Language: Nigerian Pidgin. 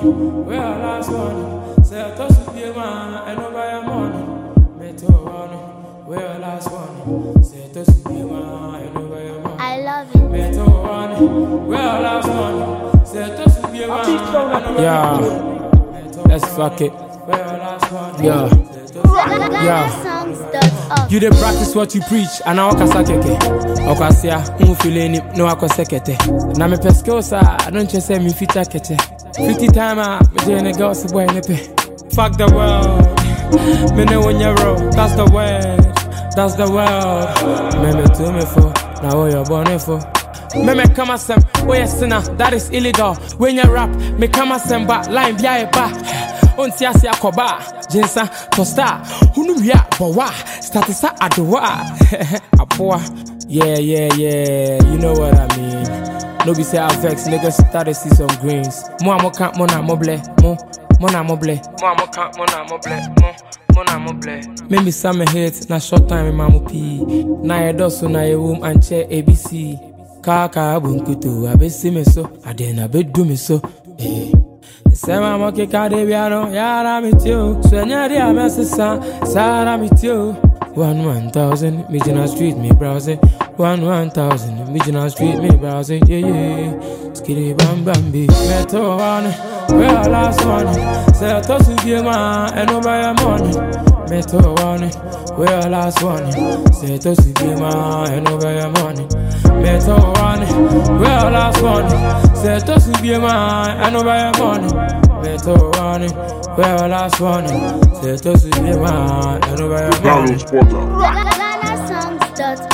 one, where our last one. Say I toss to be a man, I know by a morning. Meto one, where our last one. Say I toss to be a man, I know by a morning. I love it. Meto one, where our last one. Say I toss to be a man, I know by a Yeah. morning. Let's fuck it. Where our last one. Yeah. Yeah. GhanaSongs.org. You dey practice what you preach, and now kasa keke. Okwasia, mu feel ni no akose kete. Na me skills a, I don't just say me fita kete. Fifty time a, me dey ne girls boy ne pe. Fuck the world, me ne when you roll. That's the word, that's the world. Me me to me for, now what you born for. Me me come asem, we a sinner, that is illegal. When you rap, me come asem ba, line bi a ba. Onti ase akɔba jinsa tosta hunu wia bɔwa statisa adowa aboa yeah yeah yeah you know what i mean no be say i vex niggas started see some greens mo a mo ka mo na mo blɛ mo mo na mo blɛ mo a mo ka mo na mo blɛ mo mo na mo blɛ me bisa me hit na short time ma mo pii na yɛ dɔ so na yɛ wom ankyɛ abc kaka bunkutu abesi me so ade na bedu me so eh. Sema mo que cade piano, yara mi tio. Sueñaría me asesa, Sara mi tio. One one thousand, Mijina Street, me browsing. One one thousand, Mijina Street, me browsing. Yeah, yeah. Skitty bam bam be. Meto one, where our last one. Say I toss to be man, and no buy a money. Meto one, where our last one. Say I toss to be man, and no buy a money. Meto one, where our last one. Say I toss to be man, and no buy a money. Meto one, where our last one. Say I toss to be man, and no buy a money. Download Spotify. GhanaSongs.org.